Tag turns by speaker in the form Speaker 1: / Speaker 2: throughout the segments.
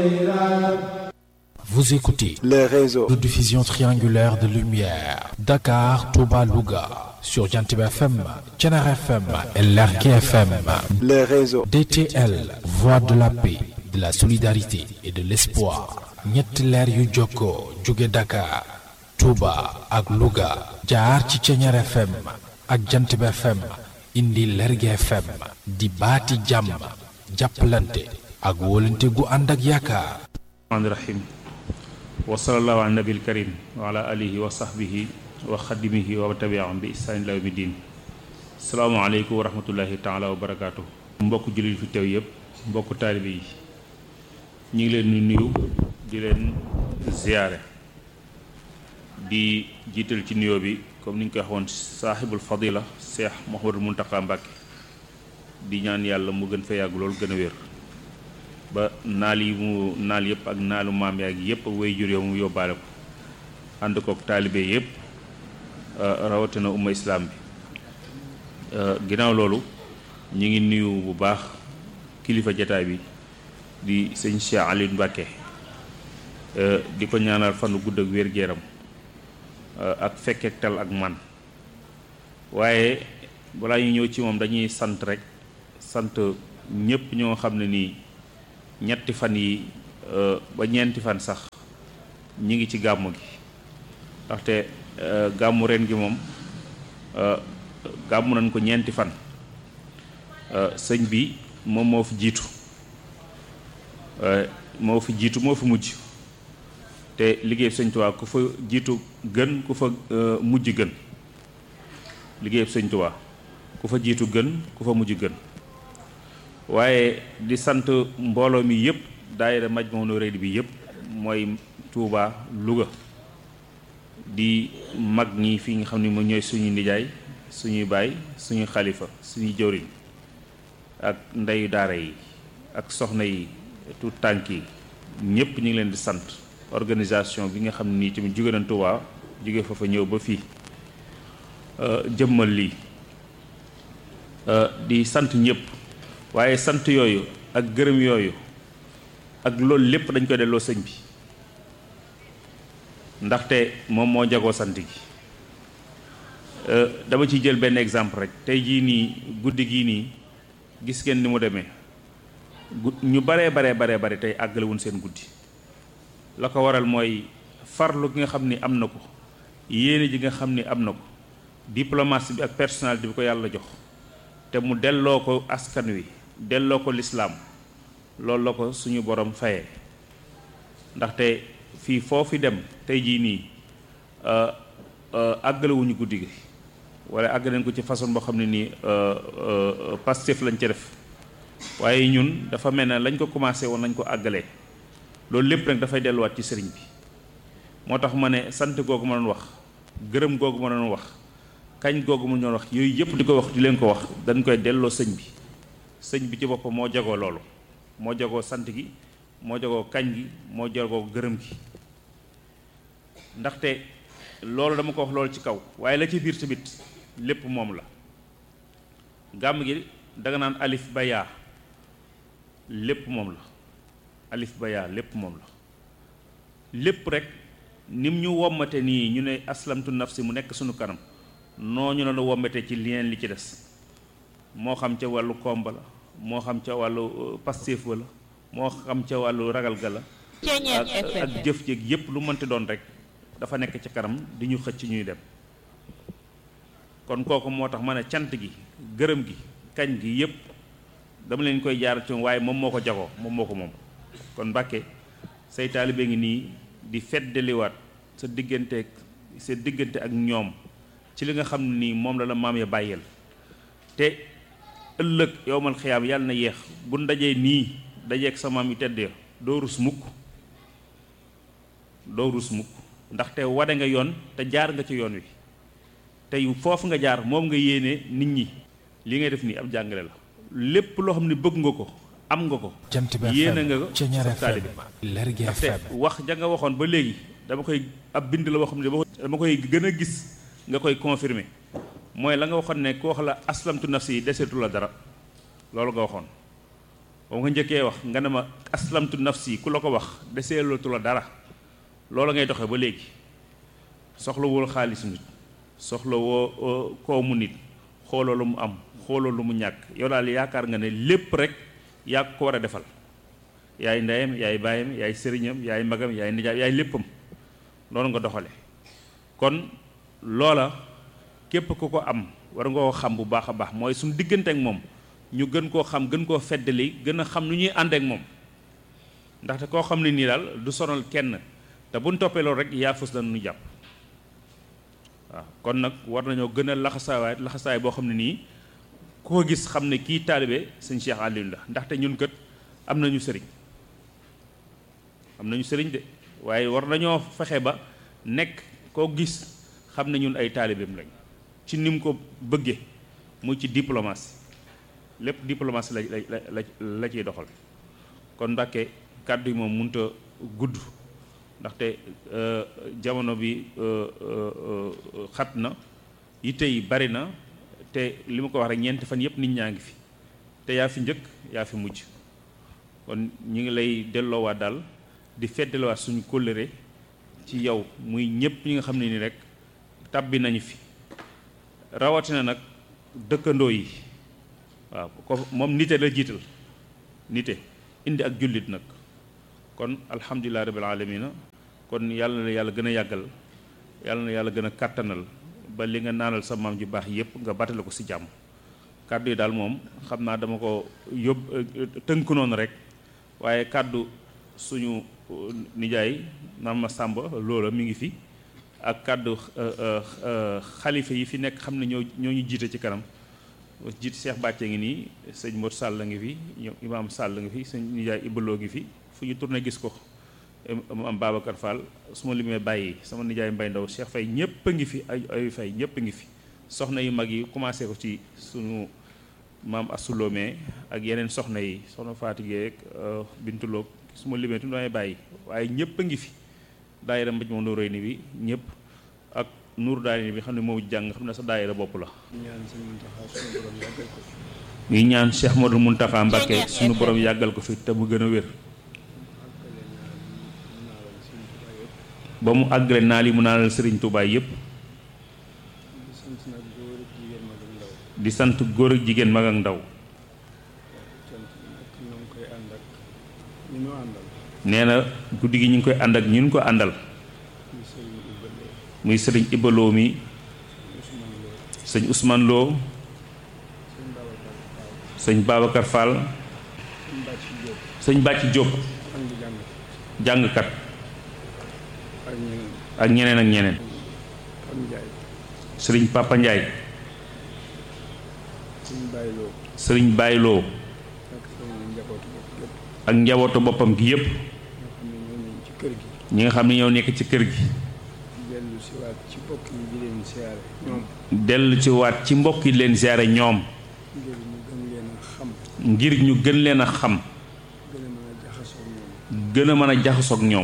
Speaker 1: Vous écoutez
Speaker 2: les réseaux
Speaker 1: de diffusion triangulaire de lumière Dakar, Touba, Louga sur Jantib FM, Thiénare FM et Lergui FM.
Speaker 2: les réseaux
Speaker 1: DTL, voix de la paix, de la solidarité et de l'espoir. ñetti leer yu jokkoo jóge Dakar, Touba ak Louga jaar ci Thiénare FM ak Jantib FM indi Lergui FM di baati jàmm jàppalante ak wóolante gu ànd ak yaakaar.
Speaker 3: rahmaani rahim wa sallallahu ala nabil karim wa ala alihi wa sahbihi wa xadimihi wa tabiahum bi ihsaan ila yawmi din salaamaaleykum wa rahmatullahi taala wa barakaatu mbokk jullit fi teew yëpp mbokk taalibe yi ñu ngi leen di nuyu di leen ziyaare di jiital ci nuyoo bi comme ni ñu koy waxoon saaxibul fadila seex Mouhamadul Muntaqa Mbàkke di ñaan yàlla mu gën fa yàgg loolu gën a wér ba naal yi mu naal yëpp ak naalu maam yaag yëpp way jur yow mu yóbbaale ko ànd kook taalibe yëpp rawatina umma islaam bi ginnaaw loolu ñu ngi nuyu bu baax kilifa jataay bi di sëñ Cheikh Aliou Mbacke di ko ñaanal fanu gudd ak wér-gu-yaram ak fekkeek tal ak man waaye balaa ñu ñëw ci moom dañuy sant rek sant ñëpp ñoo xam ne nii ñetti fan yi ba ñeenti fan sax ñi ngi ci gàmmu gi ndaxte gàmmu ren gi moom gàmmu nañ ko ñeenti fan sëñ bi moom moo fi jiitu moo fi jiitu moo fi mujj te liggéey sëñ Tuubaa ku fa jiitu gën ku fa mujj gën liggéey sëñ Tuubaa ku fa jiitu gën ku fa mujj gën waaye di sant mbooloo mi yëpp daayira Majmahun Nurayni bi yëpp mooy Touba Louga di mag ñi fi nga xam ne moom ñooy suñu nijaay suñuy baay suñu xalifa suñuy jëwriñ ak ndeyu daara yi ak soxna yi tout tànk yi ñëpp ñu ngi leen di sant organisation bi nga xam ne nii tamit jóge nañ Touba jóge fa fa ñëw ba fii jëmmal lii di sant ñëpp waaye sant yooyu ak gërëm yooyu ak loolu lépp dañ koy delloo sëñ bi ndaxte moom moo jagoo sant gi dama ciy jël benn exemple rek tey jii nii guddi gii nii gis ngeen ni mu demee ñu baree baree baree bare tey àggalewuñ seen guddi la ko waral mooy farlu gi nga xam ni am na ko yéene ji nga xam ni am na ko diplomatie bi ak personnalité bi ko yàlla jox te mu delloo ko askan wi delloo ko lislaam loolu la ko suñu borom fayee ndaxte fii foofu dem tey jii nii àggalewuñu guddi gi wala àgg nañ ko ci façon boo xam ne nii Pastef lañ ca def waaye ñun dafa mel ne lañ ko commencé woon nañ ko àggalee loolu lépp nag dafay delluwaat ci sëriñ bi moo tax ma ne sant googu ma doon wax gërëm googu ma doon wax kañ googu ma doon wax yooyu yëpp di ko wax di leen ko wax dañ koy delloo sëñ bi sëñ bi ci boppam moo jagoo loolu moo jagoo sant gi moo jagoo kañ gi moo jagoo gërëm gi ndaxte loolu dama ko wax loolu ci kaw waaye la ci biir tamit lépp moom la gàmm gi danga naan alif ba yaa lépp moom la alif ba yaa lépp moom la lépp rek nim ñu wommate nii ñu ne aslamtu nafsi mu nekk sunu kanam noo ñu la wommate ci lien li ci des moo xam ca wàllu komba la moo xam ca wàllu pastéef la moo xam ca wàllu ragal ga la ak ak jëf jéeg yépp lu mënti doon rek dafa nekk ci kanam di ñu xëcc ñuy dem kon kooku moo tax ma ne cant gi gërëm gi kañ gi yépp dama leen koy jaar ci waaye moom moo ko jagoo moom moo ko moom kon Mbàkke say taalibe ngi nii di feddaliwaat sa diggante sa diggante ak ñoom ci li nga xam ne nii moom la la maam ya bàyyeel te ëllëg yowmal xiyaam yàlla na yeex bu ndajee nii dajeeg sa maam yu tedd doo rus mukk doo rus mukk ndaxte wade nga yoon te jaar nga ci yoon wi tey foofu nga jaar moom nga yéene nit ñi li ngay def nii ab jàngale la lépp loo xam ne bëgg nga ko am nga ko yéene nga ko sa taalibe ndaxte wax ja nga waxoon ba léegi dama koy ab bind la boo xam ne dama koy gën a gis nga koy confirmer mooy la nga waxoon ne ku wax la aslamtu nafsi yi deseetu la dara loolu nga waxoon ba nga njëkkee wax nga ne ma aslamtu nafsi ku la ko wax deseelatu la dara loola ngay doxee ba léegi soxlawul xaalis nit soxla woo koomu nit xooloo lu mu am xooloo lu mu ñàkk yow daal yaakaar nga ne lépp rek yaa ko war a defal yaay ndeyam yaay baayam yaay sëriñam yaay magam yaay nijaay yaay léppam noonu nga doxale kon loola képp ku ko am war nga koo xam bu baax a baax mooy suñu diggante ak moom ñu gën koo xam gën koo feddali gën a xam nu ñuy ànd ak moom ndaxte koo xam ne nii daal du sonal kenn te buñ toppee loolu rek yaa fës dañu jàpp waaw kon nag war nañoo gën a laxasaawaay laxasaay boo xam ne nii ku ko gis xam ne kii taalibe sëñ Cheikh Aliou la ndaxte ñun kët am nañu sëriñ am nañu sëriñ de waaye war nañoo fexe ba nekk koo gis xam ne ñun ay taalibeem lañ ci ni mu ko bëggee muy ci diplomatie lépp diplomatie la la la la ciy doxal kon Mbàkke kàddu yi moom mënut a gudd ndaxte jamono bi xat na yitte yi bari na te li ma ko wax rek ñeenti fan yëpp nit ñaa ngi fi te yaa fi njëkk yaa fi mujj kon ñu ngi lay delloowaat daal di feddaliwaat suñu kóllëre ci yow muy ñëpp ñi nga xam ne ni rek tàbbi nañu fi rawatina nag dëkkandoo yi waaw ko moom nite la jiital nite indi ak jullit nag kon alhamdulilah rabbil alamina kon yàlla na yàlla gën a yàggal yàlla na yàlla gën a kàttanal ba li nga naanal sa maam ju baax yépp nga battale ko ci jàmm kàddu yi daal moom xam naa dama ko yób tënk noonu rek waaye kàddu suñu nijaay maam ma sàmba loola mi ngi fi ak kàddu xalifa yi fi nekk xam ne ñoo ñoo ñu jiite ci kanam jiit Cheikh Bàcce ngi nii sëñ Mor Sall ngi fi ñoom imaam Sall ngi fi sëñ nijaay Ibaloo ngi fi fu ñu tourné gis ko mu am Babacar Fall su ma limee bàyyi sama nijaay Mbay Ndaw Cheikh Fay ñépp a ngi fi ay ay fay ñépp a ngi fi soxna yu mag yi commencé ko ci suñu maam Assulomee ak yeneen soxna yi soxna Fatigee ak Bintuloog su ma limee tu damay bàyyi waaye ñépp a ngi fi daayira mbéj moom Noreyni bi ñépp ak nuur daayira bi xam ne moo jàng xam ne sa daayira bopp la ngi ñaan Cheikh Modou Mountakha Mbacké suñu borom yàggal ko fi te mu gën a wér ba mu àggale naa li mu naanal sëriñ Touba yépp di sant góor ak jigéen mag ak ndaw nee na guddi gi ñu ngi koy ànd ak ñun ko àndal muy sëriñ Ibaloo mi sëñ Ousmane Lo sëñ Babacar Fall sëñ Bàcci Diop jàngkat ak ñeneen ak ñeneen sëriñ Papa Ndiaye sëriñ Bayloo ak njabootu boppam gi yépp ñi nga xam ne ñoo nekk ci kër gi dellu ci waat ci mbokk yi leen siyaare ñoom ngir ñu gën leen a xam gën a mën a jaxasoog ñoom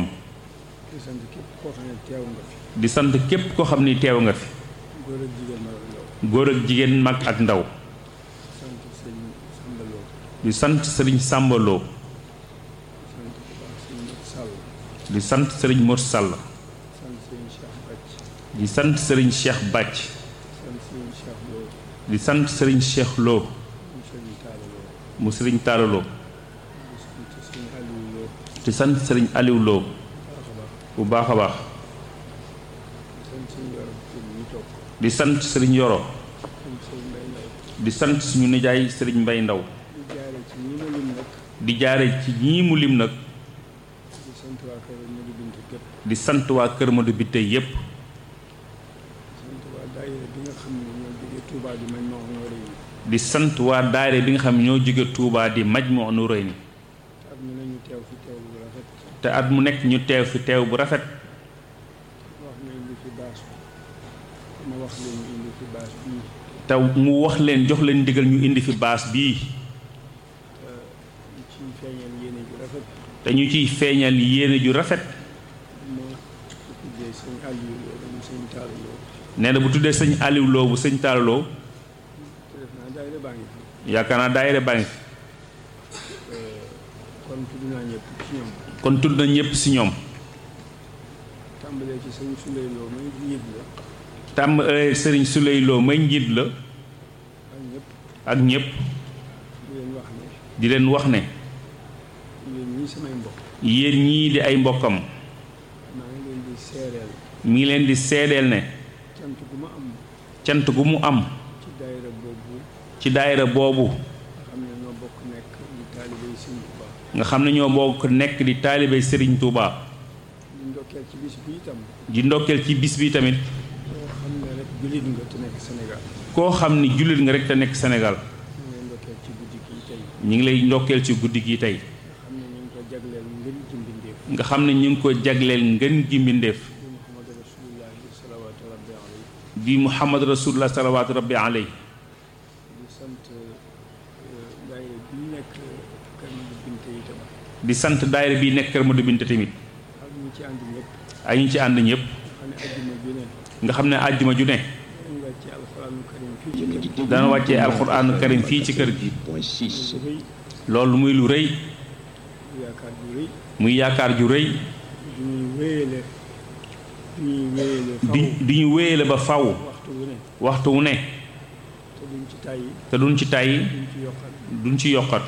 Speaker 3: di sant képp koo xam ni teew nga fi góor ak jigéen mag ak ndaw di sant sëriñ sàmbaloo di sant sëriñ Mor Sall di sant sëriñ Cheikh Bàcc di sant sëriñ Cheikh Lo mu sëriñ Taalaloo di sant sëriñ Aliou Lo bu baax a baax di sant sëriñ Yoro di sant suñu nijaay sëriñ Mbay Ndaw di jaare ci ñii mu lim nag di sant waa Kër Madu bi tey yépp di sant waa daayira bi nga xam ne ñoo jóge Touba di Majmahun Nurayni te at mu nekk ñu teew fi teew bu rafet te mu wax leen jox leen ndigal ñu indi fi baas bii te ñu ciy feeñal yéene ju rafet nee na bu tuddee sëñ Aliou Lo bu sëñ Talla Lo yaakaar naa daayira baa ngi fi
Speaker 2: kon tudd naa ñëpp ci ñoom
Speaker 3: kon tudd na ñëpp si ñoom
Speaker 2: tàmbalee ci sëñ Suley Lo muy njiit la
Speaker 3: tàmm sëriñ Suley Lo may njiit la
Speaker 2: ak ñëpp
Speaker 3: ak ñëpp
Speaker 2: di leen wax ne
Speaker 3: di leen wax ne
Speaker 2: yéen ñii samay mbokk
Speaker 3: yéen ñii di ay mbokkam
Speaker 2: maa ngi leen di seereel
Speaker 3: mi ngi leen di seedeel ne
Speaker 2: cant gu ma am
Speaker 3: cant gu mu am
Speaker 2: ci daayira boobu
Speaker 3: ci daayira boobu
Speaker 2: nga xam ne ñoo bokk nekk di taalibe sëñ Tuubaa
Speaker 3: nga xam ne ñoo bokk nekk di taalibey Sëriñ Tuubaa
Speaker 2: ñu ndokkeel ci bis bi itam
Speaker 3: di ndokkeel ci bis bi tamit
Speaker 2: koo xam ne rek jullit nga te nekk Sénégal
Speaker 3: koo xam ni jullit nga rek te nekk Sénégal
Speaker 2: ñu ngi ndokkeel ci guddi gi tey
Speaker 3: ñu ngi lay ndokkeel ci guddi gi tey
Speaker 2: nga xam ne ñu ngi ko jagleel ngën ci mbindeef
Speaker 3: nga xam ne ñu ngi ko jagleel ngën gi mbindeef
Speaker 2: di Muhammad Rasulullahi salawaatu rabbi alayhi
Speaker 3: di Muhammad Rasulullah salawaatu rabbi aley
Speaker 2: di sant daayira bi nekk kër Madi Binte itam
Speaker 3: di sant daayira bi nekk Kër Madu Binte tamit
Speaker 2: ak ñi ci ànd ñëpp
Speaker 3: ay ñu ci ànd ñëpp
Speaker 2: nga xam ne àjjuma ju ne
Speaker 3: nga xam ne àjjuma ju ne
Speaker 2: nga ci alxuraanu karim fii ci kër gi
Speaker 3: dana wàccee alxuraanu karim fii ci kër gi
Speaker 2: lu rëy
Speaker 3: loolu muy lu rëy
Speaker 2: lu yaakaar ju rëy
Speaker 3: muy yaakaar ju rëy
Speaker 2: du ñuy wéyale du ñuy wéyale faw
Speaker 3: di di ñu wéyale ba faw
Speaker 2: waxtu wu ne
Speaker 3: waxtu wu ne
Speaker 2: te duñ ci tàyyi
Speaker 3: te duñ ci tàyyi
Speaker 2: duñ ci yokkat
Speaker 3: duñ ci yokkat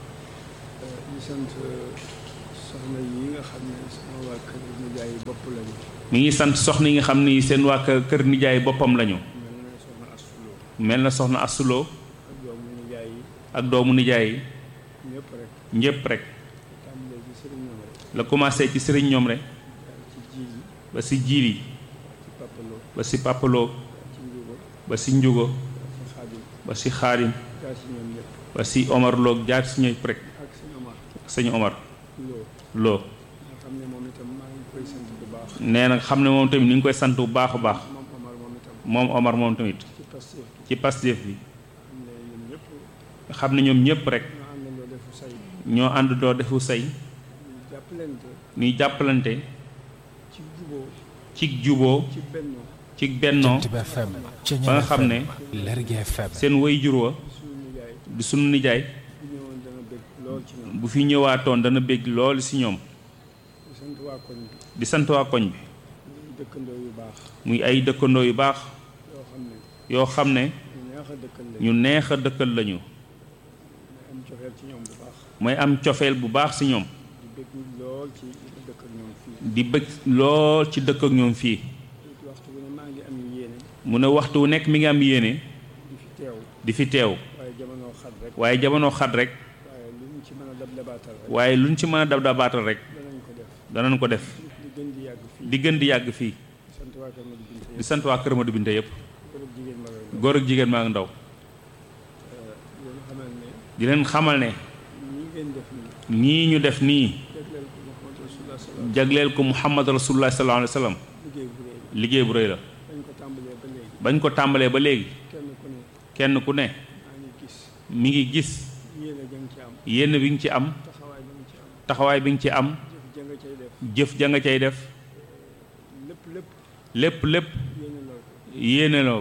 Speaker 2: di sant soxna yi nga xam ne sama waa kër nijaay yi bopp lañu
Speaker 3: mi ngi sant soxna yi nga xam ni seen waa kër kër nijaay boppam lañu
Speaker 2: mel na soxna
Speaker 3: mel na soxna Assuloo
Speaker 2: Assuloo ak doomu nijaay yi
Speaker 3: ak doomu nijaay yi
Speaker 2: ñëpp rek
Speaker 3: ñépp rek
Speaker 2: tàmbalee ci sëriñ ñoom rek
Speaker 3: la commencé ci sëriñ ñoom rek
Speaker 2: jaar ci jiil yi
Speaker 3: ba si jiili
Speaker 2: ci pappaloo
Speaker 3: ba si papaloo
Speaker 2: ci njugo
Speaker 3: ba si njugo
Speaker 2: ci xaadim
Speaker 3: ba si xaadim
Speaker 2: jaar ci ñoom ñëpp
Speaker 3: ba si Omar Lo jaar si ñëpp rek
Speaker 2: ak sëñ Omar
Speaker 3: sëñ Omar
Speaker 2: loo
Speaker 3: Lo
Speaker 2: nga xam ne moom itam maa ngi koy sant bu baax
Speaker 3: nee na xam ne moom tamit ni ngi koy sant bu baax a baax
Speaker 2: moom Omar moom itam
Speaker 3: moom Omar moom tamit
Speaker 2: ci Pastef gi
Speaker 3: ci Pastef bi
Speaker 2: xam ne ñun ñëpp
Speaker 3: nga xam ne ñoom ñëpp rek
Speaker 2: ñoo àndandoo defu say
Speaker 3: ñoo ànd doo defu say
Speaker 2: ñu jàppalante
Speaker 3: ñuy jàppalante
Speaker 2: ci juboo
Speaker 3: ci juboo
Speaker 2: ci bennoo
Speaker 3: ci bennoo
Speaker 1: Jant bi FM
Speaker 3: ba nga xam ne
Speaker 1: Lergui FM
Speaker 3: seen way jur wa
Speaker 2: suñu nijaay
Speaker 3: di sunu nijaay
Speaker 2: bu ñëwoon dana bëgg lool ci ñoom
Speaker 3: bu fi ñëwaatoon dana bég lool si ñoom
Speaker 2: di sant waa koñ bi
Speaker 3: di sant waa koñ bi
Speaker 2: muy dëkkandoo yu baax
Speaker 3: muy ay dëkkandoo yu baax
Speaker 2: yoo xam ne
Speaker 3: yoo xam ne
Speaker 2: ñu neex a dëkkal lañu
Speaker 3: ñu neex a dëkkal lañu
Speaker 2: may am cofeel ci ñoom bu baax
Speaker 3: mooy am cofeel bu baax si ñoom
Speaker 2: di bëgg lool ci dëkk ak ñoom fii
Speaker 3: di bëgg lool ci dëkk ak ñoom fii
Speaker 2: it waxtu bu ne maa ngi am yéene
Speaker 3: mu ne waxtu wu nekk mi ngi am yéene
Speaker 2: di fi teew
Speaker 3: di fi teew
Speaker 2: waaye jamono xat rek
Speaker 3: waaye jamono xat rek
Speaker 2: waaye lu ñu ci mën a dab dabaatal rek
Speaker 3: waaye luñ ci mën a dab dabaatal rek
Speaker 2: danañ ko def
Speaker 3: danañ ko def
Speaker 2: di gën di yàgg fii
Speaker 3: di gën di yàgg fii
Speaker 2: sant waa Kër Madi Binte
Speaker 3: di
Speaker 2: yëpp
Speaker 3: sant waa Kër Madu Binte yëpp
Speaker 2: kër jigéen ma lay
Speaker 3: góor ak jigéen maa ngi ndaw
Speaker 2: leen xamal ne
Speaker 3: di leen xamal ne
Speaker 2: ñi ngeen def nii
Speaker 3: ñii ñu def nii
Speaker 2: jagleel ko Muhammad Rasulullah sallallahu
Speaker 3: jagleel ko Muhammad Rasulullah sallallahu alayhi wa sallam
Speaker 2: liggéey bu réy
Speaker 3: liggéey bu rëy la
Speaker 2: dañ ko tàmbalee ba léegi
Speaker 3: bañ ko tàmbalee ba léegi
Speaker 2: kenn ku ne
Speaker 3: kenn ku ne
Speaker 2: maa ngi gis
Speaker 3: mi ngi gis
Speaker 2: yéene jang ci am
Speaker 3: yenn bi nga ci am
Speaker 2: taxawaay ba nga ci am
Speaker 3: taxawaay bi nga ci am
Speaker 2: jëf ja nga cay def
Speaker 3: jëf ja nga cay def
Speaker 2: lépp lépp
Speaker 3: lépp lépp
Speaker 2: yéene lool ko
Speaker 3: yéene la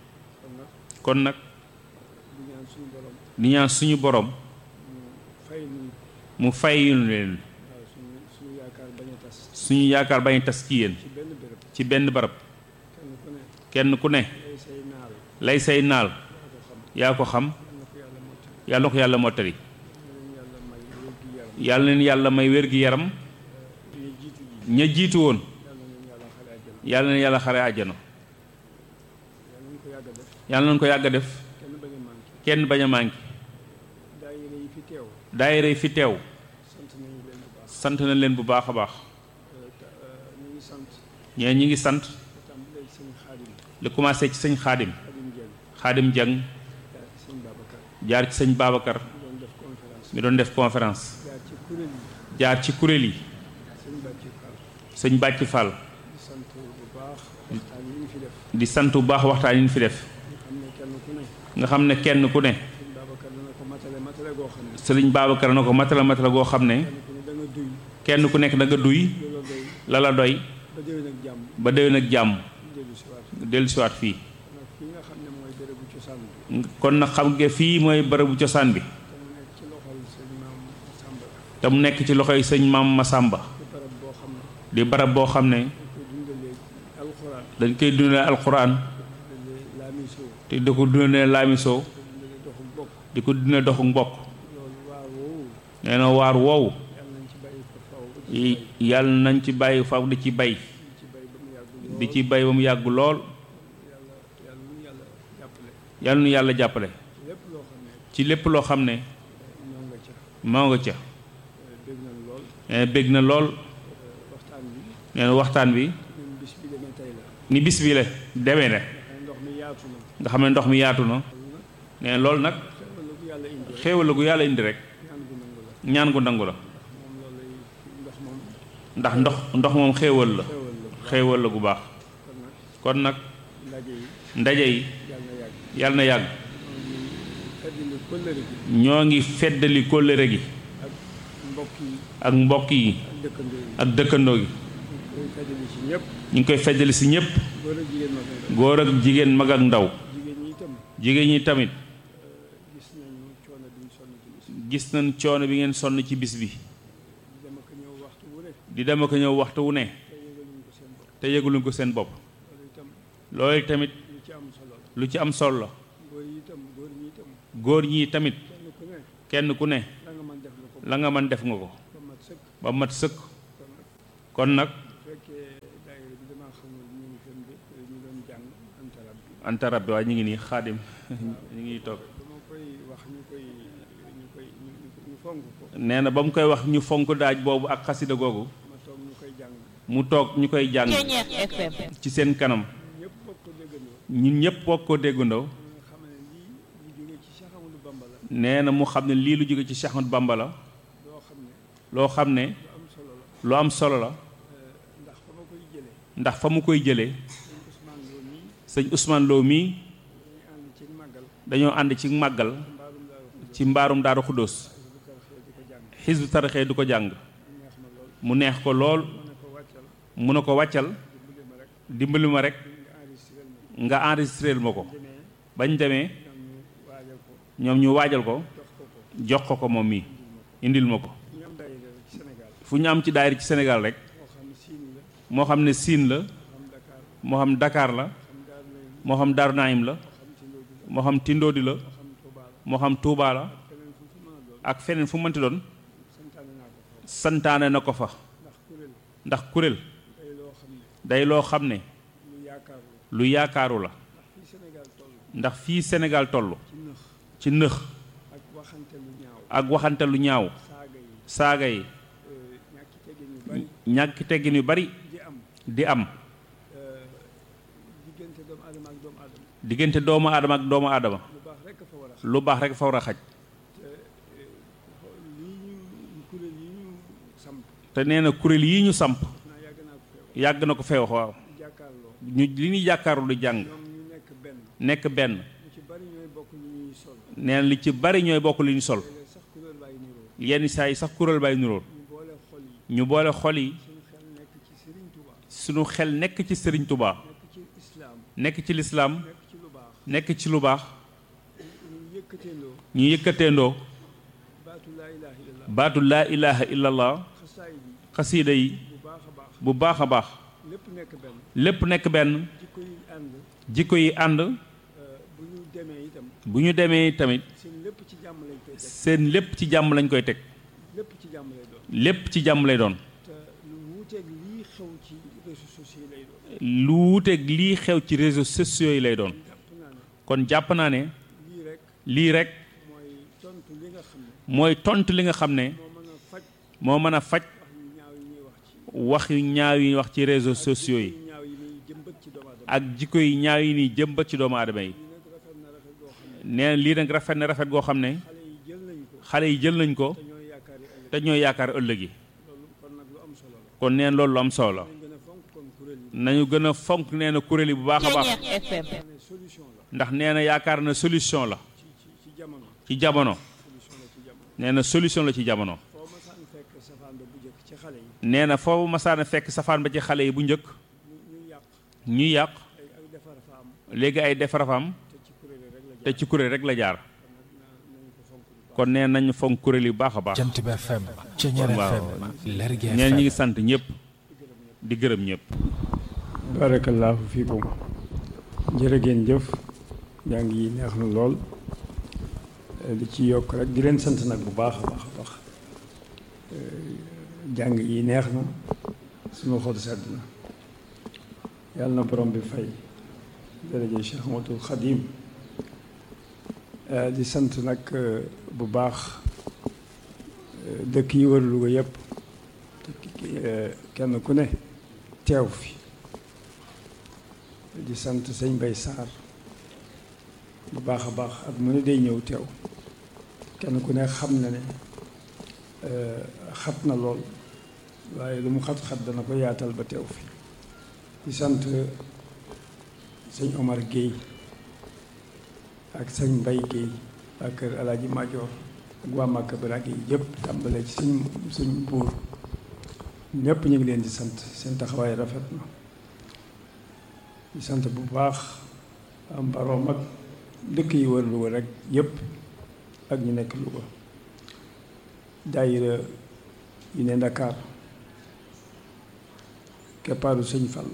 Speaker 2: kon nag
Speaker 3: kon nag
Speaker 2: di ñaan suñu borom
Speaker 3: di ñaan suñu borom
Speaker 2: mu fay nu
Speaker 3: mu fayul leen
Speaker 2: waaw suñu suñu yaakaar bañ a tas
Speaker 3: suñu yaakaar bañ a tas ci yéen
Speaker 2: ci benn béréb
Speaker 3: ci benn barab
Speaker 2: kenn ku ne
Speaker 3: kenn ku ne
Speaker 2: lay say naal
Speaker 3: lay say naal
Speaker 2: yaa ko xam
Speaker 3: yaa ko xam
Speaker 2: yal na ko yàlla mottali
Speaker 3: yàlla na ko yàlla mottali
Speaker 2: yal na leen yàlla may wér gi yaram
Speaker 3: yàlla leen yàlla may wér gi yaram
Speaker 2: ñu jiitu ji
Speaker 3: ña jiitu woon
Speaker 2: yal na leen yàlla xale
Speaker 3: yàlla na yàlla xare àjjana
Speaker 2: àjjana yal nañu ko yàgg a def
Speaker 3: yàlla nañ ko yàgg a def
Speaker 2: kenn bañ
Speaker 3: kenn bañ
Speaker 2: a manqué
Speaker 3: a manqué
Speaker 2: daayira yi fi teew
Speaker 3: daayira yi fi teew
Speaker 2: sant nañu leen bu baax
Speaker 3: sant na leen bu baax a baax
Speaker 2: ñu ngi sant
Speaker 3: ñee ñi ngi sant
Speaker 2: tàmbalee ci sëñ xaadim
Speaker 3: li commencé ci sëñ xaadim
Speaker 2: xaadim
Speaker 3: xaadim
Speaker 2: Dieng
Speaker 3: jang
Speaker 2: jaar ci sëñ
Speaker 3: jaar
Speaker 2: Babacar
Speaker 3: ci sëñ Babacar
Speaker 2: ñu doon def conférence
Speaker 3: mi doon def conférence
Speaker 2: jaar ci kuréel
Speaker 3: jaar
Speaker 2: yi
Speaker 3: ci kuréel yi
Speaker 2: sëñ Bàcci Fall
Speaker 3: sëñ Bàcci Fall
Speaker 2: di sant bu baax waxtaan yi ñu fi def
Speaker 3: di sant bu baax waxtaan yi ñu fi def
Speaker 2: nga xam ne kenn ku
Speaker 3: nga xam ne kenn ku
Speaker 2: ne
Speaker 3: ne
Speaker 2: sëñ Babacar dana ko matale matale goo xam ne
Speaker 3: sëriñ Babacar na ko matala matala goo xam ne
Speaker 2: kenn ku ne da nga duy
Speaker 3: kenn ku nekk da nga duy
Speaker 2: loola doy
Speaker 3: la la doy
Speaker 2: ba déwén ak jàmm
Speaker 3: ba déwén ak jàmm
Speaker 2: dellu si waat
Speaker 3: dellu siwaat fii
Speaker 2: nag fi nga xam ne mooy bérébu cosaan bi
Speaker 3: kon nag xam nga fii mooy bërëbu cosaan bi
Speaker 2: te mu nekk ci loxol sëñ maam Samba
Speaker 3: te mu nekk ci loxoy sëñ maam Masamba
Speaker 2: ci barab boo xam ne
Speaker 3: di barab boo xam ne
Speaker 2: dañ koy dundalee alxuraan
Speaker 3: dañ koy dundalee alxuraan
Speaker 2: dundalee laamisoo
Speaker 3: te di ko dundalee laamisoo
Speaker 2: dundalee doxu bokk
Speaker 3: di ko dundalee doxu mbokk
Speaker 2: loolu waar woowu
Speaker 3: nee na waar woowu
Speaker 2: yàlla nañ ci bàyyi ko faw di ci
Speaker 3: yàlla nañ ci bàyyi faw di ci bay
Speaker 2: di ci bay ba mu yàgg lool
Speaker 3: di ci bay ba mu yàgg lool
Speaker 2: yàlla yàlla nu yàlla jàppale
Speaker 3: yàlla nu yàlla jàppale
Speaker 2: ci lépp loo xam ne
Speaker 3: ci lépp loo xam ne
Speaker 2: ñoo nga ca
Speaker 3: moo nga ca
Speaker 2: dégg nañ lool
Speaker 3: nee na bég na lool
Speaker 2: waxtaan bi
Speaker 3: nee na waxtaan bi
Speaker 2: ñun bis bi demee tey la
Speaker 3: ni bis bi la demee ne
Speaker 2: ndax ndox mi yaatu na
Speaker 3: nga xam ne ndox mi yaatu na nee na loolu nag
Speaker 2: xewal la ko yàlla indi rek
Speaker 3: xéewal la gu yàlla indi rek
Speaker 2: ñaan gu nangu la
Speaker 3: ñaan gu nangu la
Speaker 2: moom loolu lay ndox moom
Speaker 3: ndax ndox ndox moom xéewal la
Speaker 2: xewal la
Speaker 3: xéewal la gu baax
Speaker 2: kon nag
Speaker 3: kon nag
Speaker 2: ndaje yi
Speaker 3: ndaje yi
Speaker 2: yàlla na yàgg
Speaker 3: yàlla na yàgg
Speaker 2: feddali kóllëre gi
Speaker 3: ñoo ngi feddali kóllëre gi
Speaker 2: ak mbokk yi
Speaker 3: ak mbokk yi
Speaker 2: ak dëkkandoo yi
Speaker 3: ak dëkkandoo gi
Speaker 2: koy feddali ci ñëpp
Speaker 3: ñu ngi koy feddali si ñëpp
Speaker 2: góor ak jigéen ma koy def
Speaker 3: góor ak jigéen mag ak ndaw
Speaker 2: jigéen ñi itam
Speaker 3: jigéen ñi tamit
Speaker 2: gis nañu coono bi ñu sonn ci bis
Speaker 3: gis nañ coono bi ngeen sonn ci bis bi
Speaker 2: dama ko ñëw waxtu wu ne
Speaker 3: di dema ko ñëw waxtu wu ne
Speaker 2: te yëgaluñu ko seen bopp
Speaker 3: te yëguluñ ko seen bopp
Speaker 2: loolu itam
Speaker 3: loolu tamit
Speaker 2: lu ci am solo la
Speaker 3: lu ci am solo la
Speaker 2: góor yi itam góor ñi itam
Speaker 3: góor ñi tamit
Speaker 2: kenn ku ne
Speaker 3: kenn ku ne
Speaker 2: la nga mën def nga ko
Speaker 3: la nga mën def nga ko
Speaker 2: ba mat sëkk
Speaker 3: ba mat sëkk
Speaker 2: kon nag
Speaker 3: kon nag
Speaker 2: bu fekkee daayira bi damaa xamul ñu ngi fen de ñu doon jàng antarab bi
Speaker 3: antarab bi waaye ñu ngi nii xaadim ñu ngi toog
Speaker 2: dama koy wax ñu koy ñu koy ñu ñu fonk ko
Speaker 3: nee na ba mu koy wax ñu fonk daaj boobu ak xasida googu
Speaker 2: ma toog ñu koy jàng
Speaker 3: mu toog ñu koy jàng
Speaker 4: Ceeñeex FM
Speaker 3: ci seen kanam
Speaker 2: ñëpp bokk ko déggandoo
Speaker 3: ñun ñëpp bokk koo déggandoo
Speaker 2: nga xam ne lii lu jógee ci Cheikh Amadou Bamba la
Speaker 3: nee na mu xam ne lii lu jóge ci Cheikh Ahmadou Bamba la
Speaker 2: loo xam ne
Speaker 3: loo xam ne
Speaker 2: lu am solo la
Speaker 3: lu am solo la
Speaker 2: ndax fa ma koy jëlee
Speaker 3: ndax fa mu koy jëlee
Speaker 2: sëñ Ousmane Lo mii
Speaker 3: sëñ Ousmane Lo mii
Speaker 2: dañuy ànd ci màggal
Speaker 3: dañoo ànd ci màggal
Speaker 2: mbaarum daaru
Speaker 3: ci mbaarum daaru xudóos
Speaker 2: bu tarxee di ko jàng
Speaker 3: xisbu tarixee du ko jàng
Speaker 2: mu neex ma lool
Speaker 3: mu neex ko lool
Speaker 2: ma ne ko wàccal
Speaker 3: mu ne ko wàccal
Speaker 2: dimbali ma rek
Speaker 3: dimbali ma rek
Speaker 2: nga enregistré ma
Speaker 3: nga enregistreel ma ko
Speaker 2: demee
Speaker 3: bañ demee
Speaker 2: ñoom ñu waajal ko
Speaker 3: ñoom ñu waajal ko
Speaker 2: jox ko ko
Speaker 3: jox ko ko moom mii indil ma ko
Speaker 2: ñu am daayira rek ci Sénégal
Speaker 3: fu ñu am ci daayira ci Sénégal rek
Speaker 2: moo xam ne siin la
Speaker 3: moo xam ne Siin la
Speaker 2: moo xam Dakar la
Speaker 3: moo
Speaker 2: xam Daaru Naim
Speaker 3: xam Dakar la moo xam Daaru Naim la
Speaker 2: moo xam Tindóodi la
Speaker 3: moo xam Tindoodi la
Speaker 2: moo xam Touba la
Speaker 3: moo xam Touba la
Speaker 2: feneen fu mu mën a doon
Speaker 3: ak feneen fu mënti doon
Speaker 2: santaane naa ko fa
Speaker 3: santaane na ko fa
Speaker 2: ndax kuréel
Speaker 3: ndax kuréel
Speaker 2: day loo xam ne
Speaker 3: day loo xam ne
Speaker 2: lu yaakaar la
Speaker 3: lu yaakaaru la
Speaker 2: fii Sénégal toll
Speaker 3: ndax fii Sénégal toll
Speaker 2: ci nëx
Speaker 3: ci nëx
Speaker 2: ak waxante lu ñaaw
Speaker 3: ak waxante lu ñaaw
Speaker 2: saaga yi
Speaker 3: saaga yi
Speaker 2: euh, ñàkki teggin yu bari
Speaker 3: ñàkk teggin yu bari
Speaker 2: di am
Speaker 3: di am
Speaker 2: euh, diggante doomu aadama ak doomu aadama
Speaker 3: diggante doomu aadama ak doomu aadama
Speaker 2: lu baax rek a fa war a xam
Speaker 3: lu baax rek fa war a xaj
Speaker 2: lii ñu kuréel yi ñu samp
Speaker 3: te nee na kuréel yii ñu samp
Speaker 2: naa yàgg naa ko feew
Speaker 3: yàgg na ko fee wax waaw
Speaker 2: jàkkaarloo
Speaker 3: ñu li ñuy jàkkaaru di jàng
Speaker 2: ñoom ñu nekk benn
Speaker 3: nekk benn
Speaker 2: ñu ci bari ñooy bokk lu ñuy sol
Speaker 3: nee na li ci bari ñooy bokk li ñu sol
Speaker 2: léeg sax kuréel bàyyi niroo
Speaker 3: yenn saa yi sax kuréel bay nuróor
Speaker 2: ñu boole xol yi
Speaker 3: ñu boole xol yi
Speaker 2: suñu xel nekk ci Serigne Touba
Speaker 3: suñu xel nekk ci Sëriñ Tubaa
Speaker 2: nekk ci islaam
Speaker 3: nekk ci lislaam
Speaker 2: nekk ci lu baax
Speaker 3: nekk ci lu baax
Speaker 2: ñu yëkkateendoo
Speaker 3: ñu yëkkateendoo
Speaker 2: baatu laa ilaha illallah
Speaker 3: baatu laa ilaha illallah
Speaker 2: xasaay yi
Speaker 3: xasiida yi
Speaker 2: bu baax a baax
Speaker 3: bu baax a baax
Speaker 2: lépp nekk benn
Speaker 3: lépp nekk benn
Speaker 2: jikko yi ànd
Speaker 3: jikko yi ànd
Speaker 2: euh, bu ñu demee itam
Speaker 3: bu ñu demee tamit
Speaker 2: seen lépp ci jàmm lañ koy teg
Speaker 3: seen lépp ci jàmm lañ koy teg
Speaker 2: lépp ci jàmm lay doon
Speaker 3: lépp ci jàmm lay doon
Speaker 2: te lu wuuteeg lii xew ci réseaux sociaux yi lay doon
Speaker 3: lu wuuteeg lii xew ci réseaux sociaux yi lay doon
Speaker 2: jàpp naa ne
Speaker 3: kon jàpp naa ne
Speaker 2: lii rek
Speaker 3: lii rek
Speaker 2: mooy tontu li nga xam ne
Speaker 3: mooy tontu li nga xam ne
Speaker 2: moo mën a faj
Speaker 3: moo mën a faj
Speaker 2: wax yu ñaaw yi ñuy wax ci
Speaker 3: wax yu ñaaw yi wax ci réseaux sociaux yi
Speaker 2: yu ñaaw yi muy jëmbat ci doomu aadama
Speaker 3: ak jikko yi ñaaw yi nii jëmbat ci doomu aadama yi
Speaker 2: lii nag rafet na rafet goo xam ne
Speaker 3: nee na lii nag rafet na rafet goo xam ne
Speaker 2: xale yi jël nañ ko
Speaker 3: xale yi jël nañ ko
Speaker 2: te ñooy yaakaar yi ëllëg
Speaker 3: te ñooy yaakaar ëllëg yi
Speaker 2: loolu kon nag lu am solo la
Speaker 3: kon neen loolu lu am solo la
Speaker 2: nañ gën a fonk kon kuréel yi
Speaker 3: nañu gën a fonk nee na kuréel yi bu baax a baax
Speaker 4: Ceeñeex FM
Speaker 2: ne solution la
Speaker 3: ndax nee na yaakaar na solution la
Speaker 2: ci ci ci jamono
Speaker 3: ci jamono
Speaker 2: solution la ci jamono
Speaker 3: nee na solution la ci jamono
Speaker 2: foo ma saan fekk safaan ba bu njëkk ci xale yi
Speaker 3: nee na foofu masaana fekk safaan ba ci xale yi bu njëkk
Speaker 2: ñu ñu yàq
Speaker 3: ñuy yàq
Speaker 2: ay ay defar fa am
Speaker 3: léegi ay defar fa am
Speaker 2: te ci kuréel yi rek la
Speaker 3: te ci kuréel rek la jaar kon nee nañ fonk kuréel yu baax a baax
Speaker 1: jant bi FM Ceñeer
Speaker 3: waaw.
Speaker 1: FM Lergui
Speaker 3: ñeen ñi
Speaker 1: FM
Speaker 3: ngi sant ñëpp di gërëm ñëpp
Speaker 2: barakallahu fiikum jërë ngeen jëf jàng yi neex na lool Eh, li ci yokk rek di leen sant nag bu baax a baax a baax Eh, jàng yi neex na suma xol sedd na yàlla na borom bi fay jërëjëf Cheikh Ahmadul Xadim Eh, di sant nag eh, bu baax eh, dëkk yi wër Louga yëpp Eh, kenn ku ne teew fi di sant sëñ Bay Saar bu baax a baax at mu ne day ñëw teew kenn ku ne xam na ne eh, xat na lool waaye lu mu xat-xat dana ko yaatal ba teew fi di sant sëñ Omar Guèye ak sëñ Mbay Guèye ak kër Alaaji Maajoor ak waa Màkka Baraag yi yëpp tàmbalee ci sëñ sëñ buur ñëpp ñu ngi leen di sant seen taxawaay rafet na di sant bu baax am baroom ak dëkk yi wër Louga rek yëpp ak ñu nekk Louga daayira yi ne Ndakaar keppaaru sëñ Fall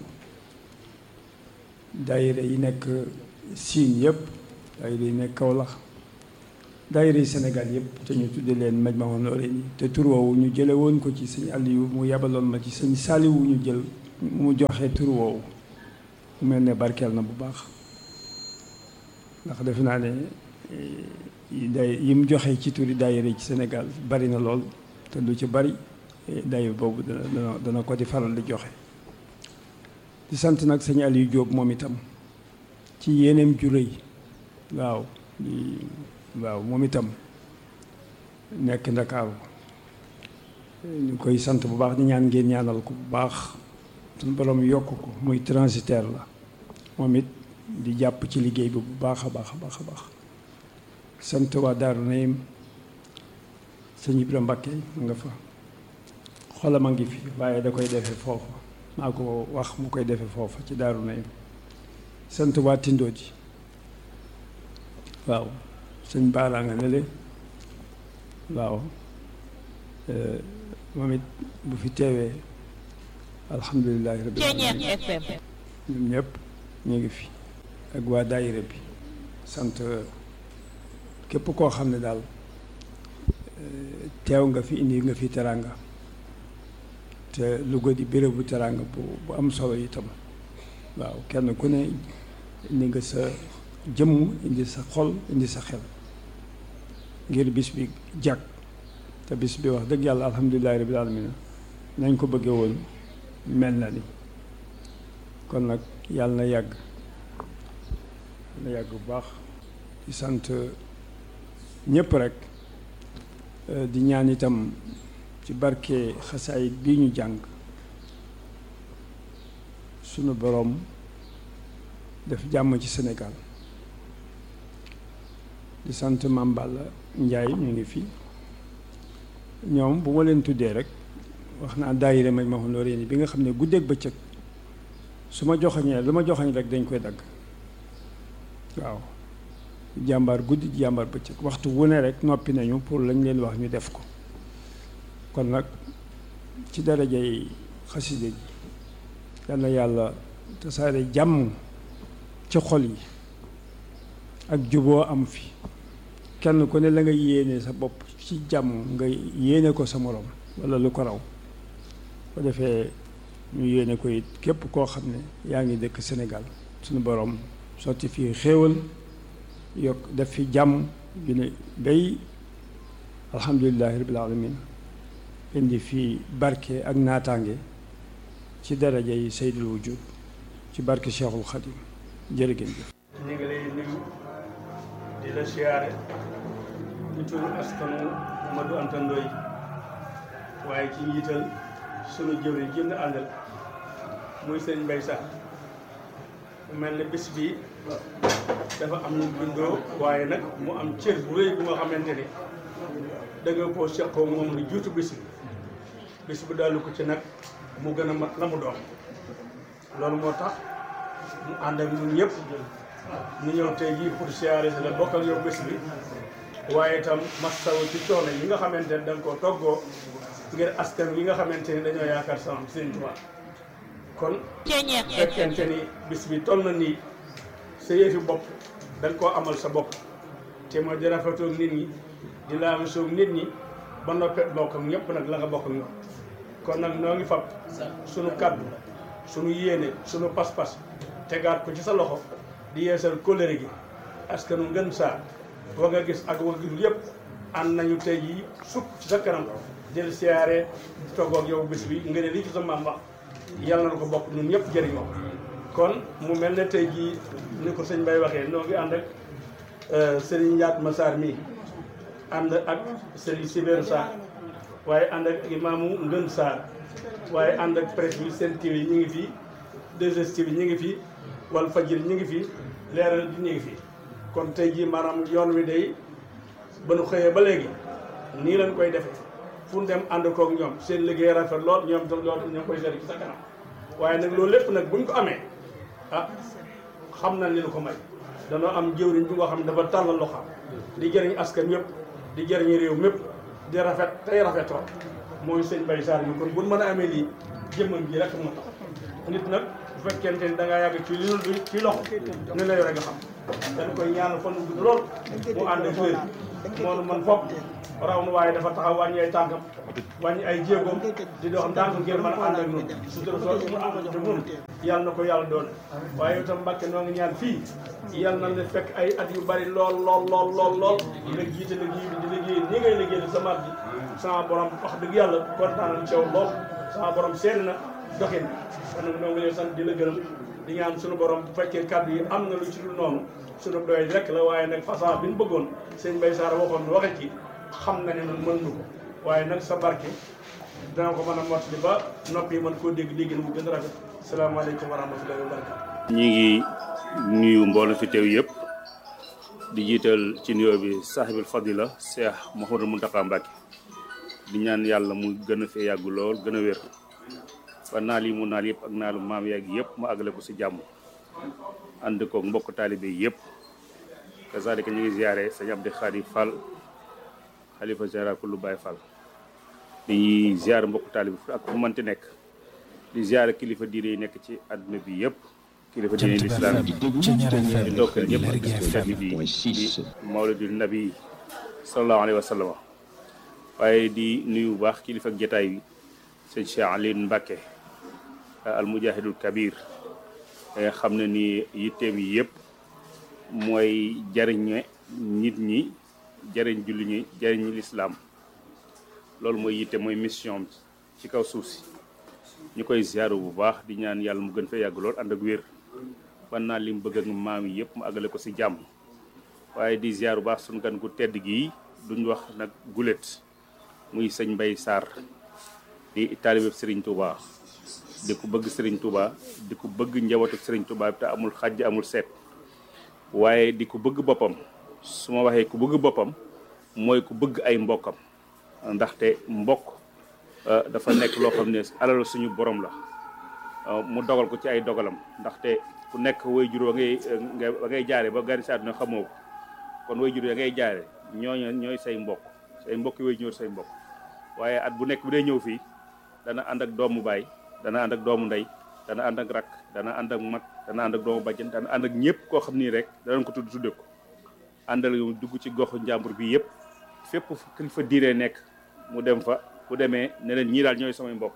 Speaker 2: daayira yi nekk Siin yëpp daayira yi nekk Kaolack daayira yi Sénégal yëpp te ñu tudde leen Majmahun Nurayni te tur woowu ñu jële woon ko ci sëñ Aliou mu yabaloon ma ci sëñ Saliou ñu jël mu joxe tur woowu mu mel ne barkeel na bu baax ndax defe naa ne eh, day yi mu joxe ci turi daayira yi ci Sénégal bari na lool te lu ci bari eh, daayira boobu dana dana dana ko di faral di joxe di sant nag sëñ Aliou Diop moom itam ci yéeneem ju rëy waaw di waaw moom itam nekk ndakaaru ñu koy sant bu baax di ñaan ngeen ñaanal ko bu baax suñu borom yokk ko muy transitaire la moom it di jàpp ci liggéey bi bu baax a baax a baax a baax sant waa Daaru Naim sëñ Ibra Mbakke mu nga fa xolam a ngi fi waaye da koy defee foofa maa ko wax mu koy defee foofa ci Daaru Naim sant waa Tindoo ji waaw sëñ Baara nga ne le waaw eh, moom it bu fi teewee alhamdulilahi rabbil alamin
Speaker 4: Ceñeer FM
Speaker 2: ñun ñëpp ñu ngi fi ak waa daayira bi sant képp koo xam ne daal eh, teew nga fi indi nga fi teraanga te Louga di bérébu teraanga bu bu am solo itam waaw kenn ku ne indi nga sa jëmm indi sa xol indi sa xel ngir bis bi jàkk te bis bi wax dëgg yàlla alhamdulilahi rabbil alamin nañ ko bëggee woon mel na ni kon nag yàlla na yàgg na yàgg bu baax di sant ñëpp rek eh, di ñaan itam ci barke xasaayit bii ñu jàng sunu boroom def jàmm ci Sénégal di sant Mame Balla Ndiaye ñu ngi fi ñoom bu ma leen tuddee rek wax naa daayira Majmahun Nurayni bi nga xam ne guddeeg bëccëg su ma joxañee lu ma joxañ rek dañ koy dagg waaw jàmbaar guddi jàmbaar bëccëg waxtu wu ne rek noppi nañu pour lañ leen wax ñu def ko kon nag ci darajay xasida ji yal na yàlla tasaare jàmm ci xol yi ak juboo am fi kenn ku ne la nga yéene sa bopp ci jàmm nga yéene ko sa morom walla lu ko raw ko defee ñu yéene ko it képp koo xam ne yaa ngi dëkk Sénégal suñu borom sotti fii xéewal yokk def fi jàmm bi ne bay alhamdulilahi rabbil alamin indi fii barke ak naataange ci daraja yi saydul wujud ci barke Cheikhul Khadim jërë ngeen jëf
Speaker 5: ñu ngi lay nuyu di la siyaare ci turu askanu Amadou Anta Ndoye waaye ci njiital sunu jëwriñ ji nga àndal muy sëñ Mbay Sax mu mel ne bis bi dafa am ñu bindoo waaye nag mu am cër bu rëy bu nga xamante ni da nga koo seqoo moom lu juutu bis bi bis bi dalu ko ci nag mu gën a mat la mu doon loolu moo tax mu ànd ak ñun ñëpp ñu ñëw tey jii pour siyaare si la bokk ak yow bés bi waaye itam mastaw ci coono yi nga xamante ne da nga koo toggoo ngir askan yi nga xamante ni dañoo yaakaar sama Sëriñ Tuubaa kon fekkente ni bis bi toll na nii sa yëfi bopp da nga koo amal sa bopp te mooy di rafetoog nit ñi di laamisoog nit ñi ba noppet bokk ak ñëpp nag la nga bokk ak ñoom kon nag noo ngi fab sunu kaddu sunu yéene sunu pas-pas tegaat ko ci sa loxo di yeesal kóllëre gi askanu ngën saa wa nga gis ak wa nga gisul yëpp ànd nañu tey jii sukk ci sa kanam jël siyaare toggoog yow bis bi nga ne lii ci sa maam wax yàlla na ko bokk ñun ñëpp jëriñoo kon mu mel ne tey jii ni ko sëñ Bay waxee noo ngi ànd ak Serigne Ndiat Massar mi ànd ak Serigne Sibéru Sarr waaye ànd ak imaamu Ngën Sarr waaye ànd ak presse bi seen TV ñu ngi fii 2STV ñu ngi fii wal fajir ñu ngi fii leeral bi ñu ngi fii kon tey jii maanaam yoon wi day ba nu xëyee ba léegi nii lañ koy defee fu ñu dem ànd koog ñoom seen liggéey rafet lool ñoom tam loolu ñoo koy seet ci sa kanam waaye nag loolu lépp nag buñ ko amee ah xam na li nu ko may danoo am jëwriñ bi nga xam ne dafa tàllal loxoom di jëriñ askan yëpp di jëriñ réew mépp di rafet tey rafetoo mooy sëñ Baye Sarr ñu kon buñ mën a amee lii jëmmam ji rek moo tax nit nag bu fekkente ni da ngaa yàgg ci li lu ci loxo ni la yore nga xam dañ koy ñaanal fan gudd lool mu ànd ak wér moonu man fopp raw nu waaye dafa taxaw wàññi ay tànkam wàññi ay jéegoom di doo xam tànk ngir mën a ànd ak noonu sutura soo mu ànd ci noonu yàlla na ko yàlla doon waaye yow tam Mbàkke noo ngi ñaan fii yàlla na la fekk ay at yu bari lool lool lool lool lool nga jiite liggéey bi di liggéey ni ngay liggéey sa mat bi sama borom wax dëgg yàlla kontaan nañ ci yow lool sama borom seen na doxin kon nag noo ngi lay sant di la gërëm di ñaan suñu borom bu fekkee kàddu yi am na lu ci dul noonu suñu doy rek la waaye nag façon bi ñu bëggoon sëñ Bay Saar waxoon nu waxe ci xam na ne noonu mën nu ko waaye nag sa barke dana ko mën a mottali ba noppi yi mën koo dégg dégg mu gën a rafet salaamaaleykum wa rahmatullahi wa barakatu
Speaker 3: ñi ngi nuyu mbooloo fi teew yëpp di jiital ci nuyoo bi saaxibil fadila Cheikh Mouhamadou Mountakha Mbacké di ñaan yàlla mu gën a fee yàgg lool gën a wér ba naal yi mu naal yëpp ak naalu maam yàgg yëpp mu àggale ko si jàmm ànd koog mbokk taalibe yëpp kazalika ñu ngi ziare sëñ Abdi Khadi Fall xalifa général kullu Baye Fall di ziare mbokk taalibe ak fu mënti nekk di ziare kilifa diine yi nekk ci àdduna bi yëpp kilifa diine yi lislaam di ndokkeel ñëpp ak bis bu tedd bi di mawlidu nabi sallallahu alayhi wa sallam waaye di nuyu bu baax kilifa ak jataay bi sëñ Cheikh Aline Mbacke al mujahidul kabir nga xam ne ni yitteem yi yëpp mooy jariñe nit ñi jariñ julli ñi jariñ lislaam loolu mooy yitte mooy mission ci kaw suuf si ñu koy ziaru bu baax di ñaan yàlla mu gën fee yàgg lool ànd ak wér ban naa li mu bëgg ak maam yi yëpp mu àggale ko si jàmm waaye di ziaru bu baax suñu gan gu tedd gii duñ wax nag gulet muy sëñ Mbay Sarr di taalibe Serigne Touba di ko bëgg Serigne Touba di ko bëgg njabootu Serigne Touba te amul xàjj amul seet waaye di ko bëgg boppam su ma waxee ku bëgg boppam mooy ku bëgg ay mbokkam ndaxte mbokk dafa nekk loo xam ne alal suñu borom la mu dogal ko ci ay dogalam ndaxte ku nekk way jur wa ngay wa ngay jaare ba gari si àdduna xamoo ko kon way jur ya ngay jaare ñooñu ñooy say mbokk say mbokk way ñëw say mbokk waaye at bu nekk bu dee ñëw fii dana ànd ak doomu baay dana ànd ak doomu ndey dana ànd ak rakk dana ànd ak mag dana ànd ak doomu bàjjen dana ànd ak ñëpp koo xam nii rek danañ ko tudd tudde ko àndal yu dugg ci goxu njàmbur bi yëpp fépp kilifa diine nekk mu dem fa bu demee ne leen ñii daal ñooy samay mbokk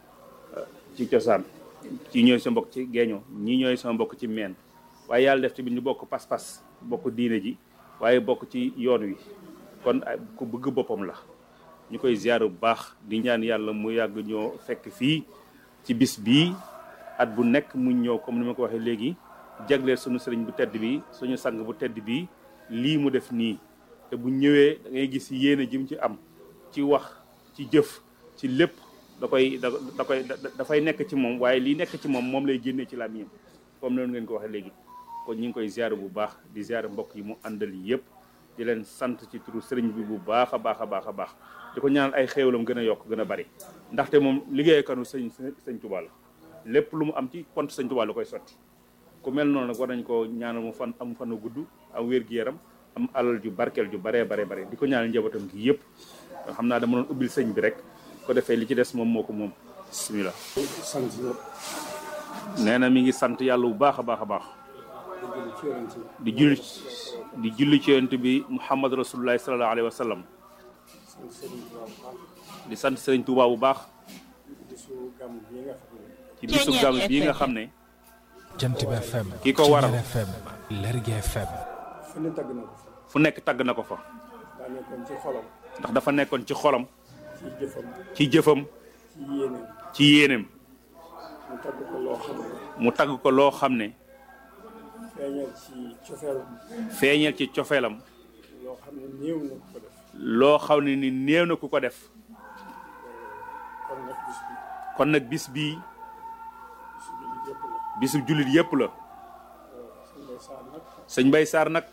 Speaker 3: ci cosaan ci ñooy sa mbokk ci geeño ñii ñooy sama mbokk ci meen waaye yàlla def tamit ñu bokk pas-pas bokk diine ji waaye bokk ci yoon wi kon ku bëgg boppam la ñu koy ziar bu baax di ñaan yàlla mu yàgg ñoo fekk fii ci bis bii at bu nekk mu ñëw comme ni ma ko waxee léegi jagleel suñu sëriñ bu tedd bi suñu sang bu tedd bi lii mu def nii te bu ñëwee da ngay gis yéene jim ci am ci wax ci jëf ci lépp da koy da da koy dafay nekk ci moom waaye lii nekk ci moom moom lay génnee ci làmmiñam comme noonu ngeen ko waxee léegi kon ñu ngi koy ziar bu baax di ziar mbokk yi mu àndal yëpp di leen sant ci turu sëriñ bi bu baax a baax a baax a baax di ko ñaanal ay xéewalam gën a yokk gën a bari ndaxte moom liggéeykanu sëñ sëñ Tuubaa la lépp lu mu am ci compte sëñ Tuubaa la koy sotti ku mel noonu nag war nañ ko ñaanal mu fan am fanu gudd am wér-gi-yaram am alal ju barkeel ju baree bare bare di ko ñaanal njabootam gi yëpp xam naa dama doon ubbil sëñ bi rek ko defee li ci des moom moo ko moom bismillah
Speaker 2: sant ñëpp
Speaker 3: nee na mi ngi sant yàlla bu baax a baax a baax
Speaker 2: di julli ci yonent bi
Speaker 3: di julli di julli ci yonent bi muhammad rasulullahi sallallahu alayhi wa sallam
Speaker 2: sant Sëriñ Tuubaa bu baax
Speaker 3: di sant sëriñ Tuubaa bu baax
Speaker 2: di su gàmm bii nga xam ne
Speaker 3: ci bisu gàmm bii nga xam ne
Speaker 1: jant bi FM
Speaker 3: Ki ko waral.
Speaker 1: Ceñeer FM Lergui FM
Speaker 2: fu ne tagg na ko fa
Speaker 3: fu nekk tagg na ko fa
Speaker 2: daa nekkoon ci xolam
Speaker 3: ndax dafa nekkoon ci xolam
Speaker 2: ci jëfam
Speaker 3: ci jëfam
Speaker 2: ci yéeneem
Speaker 3: ci yéeneem
Speaker 2: mu tagg ko loo xam ne
Speaker 3: mu tagg ko loo xam ne
Speaker 2: feeñal ci cofeelam
Speaker 3: feeñeel ci cofeelam
Speaker 2: loo xam ne néew na ko def
Speaker 3: loo xam ne ni néew na ku ko def
Speaker 2: kon nag bis bi
Speaker 3: kon nag bis bii
Speaker 2: bisu jullit yëpp la
Speaker 3: bisu jullit yépp la
Speaker 2: suñu bay saar nag
Speaker 3: sëñ Mbay Sarr nag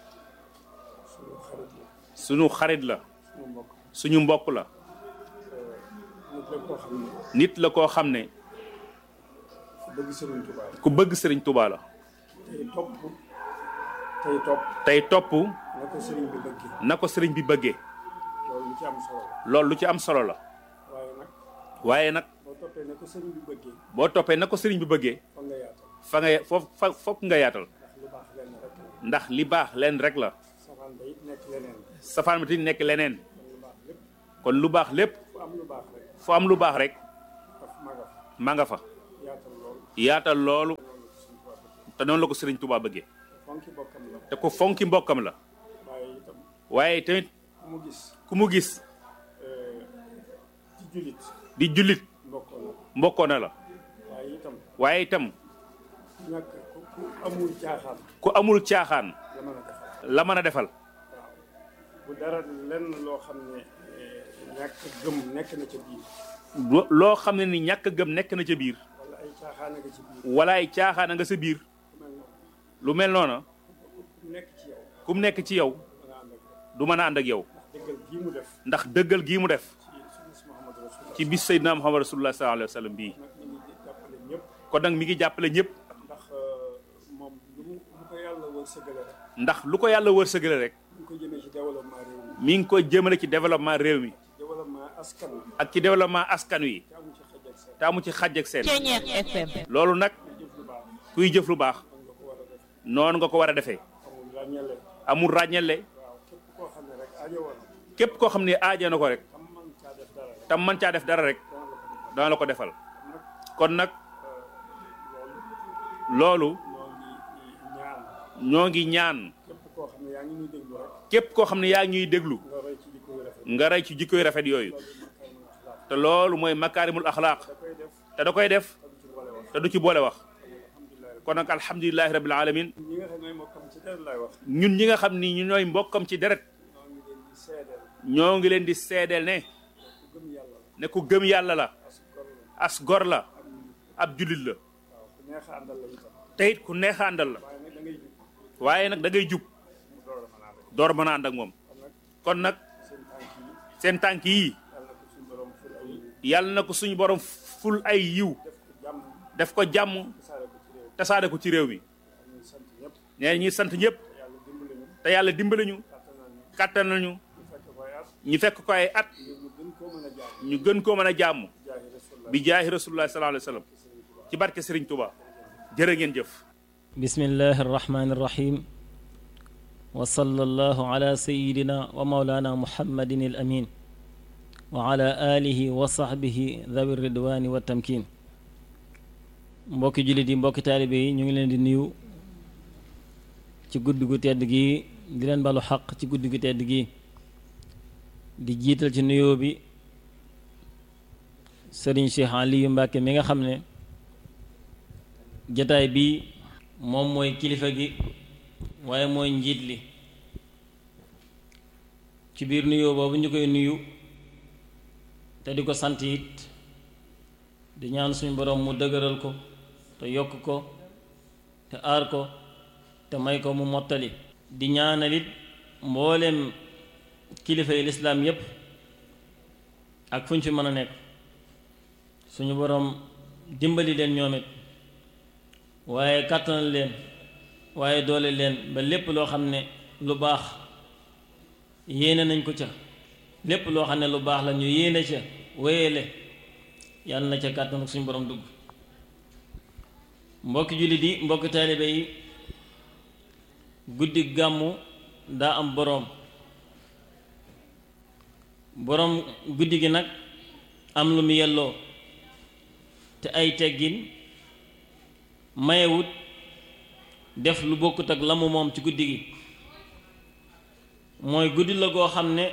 Speaker 2: suñu xarit la
Speaker 3: sunu xarit la
Speaker 2: suñu mbokk
Speaker 3: suñu mbokk la
Speaker 2: nit la koo xam ne
Speaker 3: nit la koo xam ne
Speaker 2: ku bëgg Sëriñ Tuubaa la
Speaker 3: ku bëgg sëriñ Tuubaa la
Speaker 2: tey topp tey topp
Speaker 3: tey topp
Speaker 2: na ko sëriñ bi bëggee
Speaker 3: na ko sëriñ bi bëggee
Speaker 2: loolu lu ci am solo la
Speaker 3: loolu lu ci am solo la
Speaker 2: waaye nag
Speaker 3: waaye nag
Speaker 2: boo toppee na ko sëriñ bi bëggee
Speaker 3: boo toppee na ko sëriñ bi bëggee
Speaker 2: fa nga yaatal
Speaker 3: fa nga foofu fa fokk nga yaatal
Speaker 2: ndax lu baax lenn rek la
Speaker 3: ndax li baax leen rek la
Speaker 2: safaan ba it nekk leneen
Speaker 3: safaan bi ti nekk leneen
Speaker 2: kon lu baax lépp
Speaker 3: kon lu baax lépp
Speaker 2: fu am lu baax rek
Speaker 3: fu am lu baax rek
Speaker 2: daf maga fa
Speaker 3: ma nga fa
Speaker 2: yaatal loolu
Speaker 3: yaatal loolu
Speaker 2: loolu suñu Tuubaa bëggee
Speaker 3: te noonu la ko sëriñ Tuubaa bëggee
Speaker 2: fonki bokkam la
Speaker 3: te ko fonki mbokkam la
Speaker 2: waaye itam
Speaker 3: waaye tamit
Speaker 2: ku mu gis
Speaker 3: ku mu gis
Speaker 2: euh, ci jullit
Speaker 3: di jullit
Speaker 2: mbokkoo na
Speaker 3: mbokkoo na la
Speaker 2: waaye itam
Speaker 3: waaye itam
Speaker 2: ñàkk ku ku amul caaxaan
Speaker 3: ku amul caaxaan
Speaker 2: la mën a defal
Speaker 3: la mën a defal
Speaker 2: waaw bu dara lenn loo xam ne eh, ñàkk gëm nekk na ca biir
Speaker 3: lo- loo xam ne ni ñàkk gëm nekk na ca biir
Speaker 2: wala ay caaxaan a nga ci biir
Speaker 3: wala ay caaxaan a nga sa biir
Speaker 2: ku mel noonu
Speaker 3: lu mel noona
Speaker 2: ku nekk ci yow
Speaker 3: ku mu nekk ci yow
Speaker 2: da nga ànd ak yow
Speaker 3: du mën a ànd ak yow
Speaker 2: dëggal gii mu def
Speaker 3: ndax dëggal gii mu def
Speaker 2: ci sunna Muhammad Rasulullah
Speaker 3: ci bis Seydina Muhammad rasulullah sallallahu alayhi wa sallam bii
Speaker 2: nag ñu ngi jàppale ñëpp
Speaker 3: kon nag mi ngi jàppale ñëpp
Speaker 2: ndax euh, moom lu mu lu ko yàlla wër sëgale rek
Speaker 3: ndax lu ko yàlla wërsëgale rek
Speaker 2: ñu ko jëmee ci développement réew mi
Speaker 3: mi ngi koy jëmale ci développement réew mi
Speaker 2: développement askan wi
Speaker 3: ak ci développement askan wi
Speaker 2: te amu ci xaj ak seen
Speaker 3: te amu ci xàjj ak seen
Speaker 4: Ceñeex FM
Speaker 3: loolu nag
Speaker 2: jëf lu baax
Speaker 3: kuy jëf lu baax
Speaker 2: man nga ko war a def
Speaker 3: noonu nga ko war a defee
Speaker 2: amul ràññale
Speaker 3: amul ràññale
Speaker 2: waaw képp koo xam ne rek aajo woon
Speaker 3: képp koo xam ne aaja na ko rek
Speaker 2: xam man caa def dara rek
Speaker 3: tam man caa def dara rek
Speaker 2: dana la ko defal
Speaker 3: dana la ko defal
Speaker 2: nag
Speaker 3: kon nag
Speaker 2: loolu
Speaker 3: loolu
Speaker 2: ñoo ngi ñaan
Speaker 3: ñoo ngi ñaan
Speaker 2: képp koo xam ne yaa ngi ñuy déglu rek
Speaker 3: képp koo xam ne yaa ngi ñuy déglu
Speaker 2: nga roy ci jikko yu rafet
Speaker 3: nga rey ci jikkoy rafet yooyu te loolu mooy makaarimul axlaaq
Speaker 2: da koy def
Speaker 3: te da koy def
Speaker 2: te du ci boole wax
Speaker 3: te du ci boole wax kon nag alhamdulilahi rabbil alamin
Speaker 2: ñi nga xam ne mokkam ci dara laay wax
Speaker 3: ñun ñi nga xam ni ñu ñooy mbokkam ci deret
Speaker 2: ñoo ngi leen di seedeel
Speaker 3: ñoo ngi leen di seedeel ne
Speaker 2: ku gëm yàlla la
Speaker 3: ne ku gëm yàlla la
Speaker 2: as gor la
Speaker 3: as gor la ab jullit la
Speaker 2: waaw ku neex a àndal la itam
Speaker 3: te it ku neex a àndal la
Speaker 2: waaye nag da ngay jub
Speaker 3: waaye nag da ngay jub
Speaker 2: mu door a mën a ànd
Speaker 3: door mën a ànd ak moom
Speaker 2: kon nag
Speaker 3: kon nag
Speaker 2: seen tànk yi
Speaker 3: seen tànk yii
Speaker 2: yàlla na ko suñu borom ful ay
Speaker 3: yàlla na ko suñu borom ful ay yiw
Speaker 2: def ko jàmm
Speaker 3: def ko jàmm
Speaker 2: tasaare ko ci réew
Speaker 3: tasaade ko ci réew mi
Speaker 2: ñuy sant ñëpp
Speaker 3: nee ñi sant ñëpp
Speaker 2: te yàlla dimbali ñu
Speaker 3: te yàlla dimbali ñu
Speaker 2: kàttan nañu
Speaker 3: kàttan nañu
Speaker 2: ñu fekk koy at
Speaker 3: ñu fekk ko ay at
Speaker 2: ñu gën koo mën a jaar
Speaker 3: ñu gën koo mën a jàmm
Speaker 2: jaahi rasulullah
Speaker 3: bi jaahi rasulullah sallallahu alayhi wa sallam ci barke Serigne Touba jërë ngeen jëf
Speaker 4: bismillahi arrahmani irrahim wa sallallahu ala sayidina wa maulana muhammadin al amin wa ala alihi wa sahbihi dhawi ridwani wa tamkin mbokki jullit yi mbokki taalibe yi ñu ngi leen di nuyu ci guddi gu tedd gi di leen balu xaq ci guddi gu tedd gi di jiital ci nuyoo bi sëriñ Cheikh Aliyu Mbàkke mi nga xam ne jataay bi moom mooy kilifa gi waaye mooy njiit li ci biir nuyoo boobu ñu koy nuyu te di ko sant it di ñaan suñu boroom mu dëgëral ko te yokk ko te aar ko te may ko mu mottali di ñaanal it mbooleem kilifa yi lislaam yépp ak fu ñu fi mën a nekk suñu boroom dimbali leen ñoom it waaye kàttanal leen waaye doole leen ba lépp loo xam ne lu baax yéene nañ ko ca lépp loo xam ne lu baax la ñu yéene ca wéyale yàlla na ca kàttan ak suñu borom dugg mbokki jullit yi mbokki taalibe yi guddi gàmmu daa am boroom boroom guddi gi nag am lu mu yelloo te ay teggin mayewut def lu bokkut ak la mu moom ci guddi gi mooy guddi la goo xam ne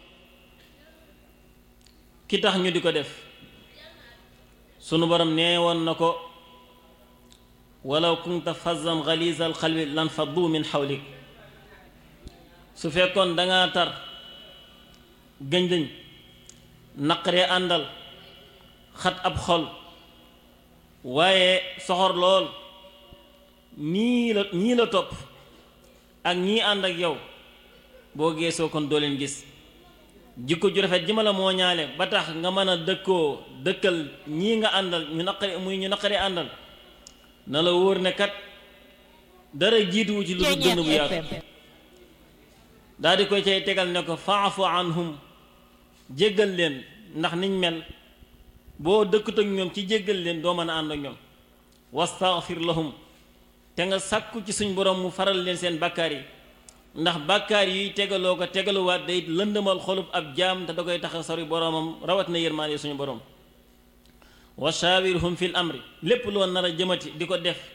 Speaker 4: ki tax ñu di ko def sunu borom nee woon na ko walaw kunta fazzan galizal xalbi lan faddu min xawlik su fekkoon danga tar gëñ-gëñ naqaree àndal xat ab xol waaye soxor lool nii la ñii la topp ak ñii ànd ak yow boo geesoo kon doo leen gis jikko ju rafet ji ma la moo ñaale ba tax nga mën a dëkkoo dëkkal ñii nga àndal ñu naqari muy ñu naqaree àndal na la wóor ne kat dara jiituwu ci lu dul dënn bu yaatu daal di koy cay tegal ne ko faafu anhum jéggal leen ndax niñ mel boo dëkkut ak ñoom ci jéggal leen doo mën a ànd ak ñoom wastaghfir lahum te nga sàkku ci suñ borom mu faral leen seen bàkkaar yi ndax bàkkaar yuy tegaloo ko tegaluwaat day lëndëmal xolub ab jaam te da koy tax a sori boromam rawat na yërmaande suñu borom wa shaawirhum fil amri lépp loo nar a jëmati di ko def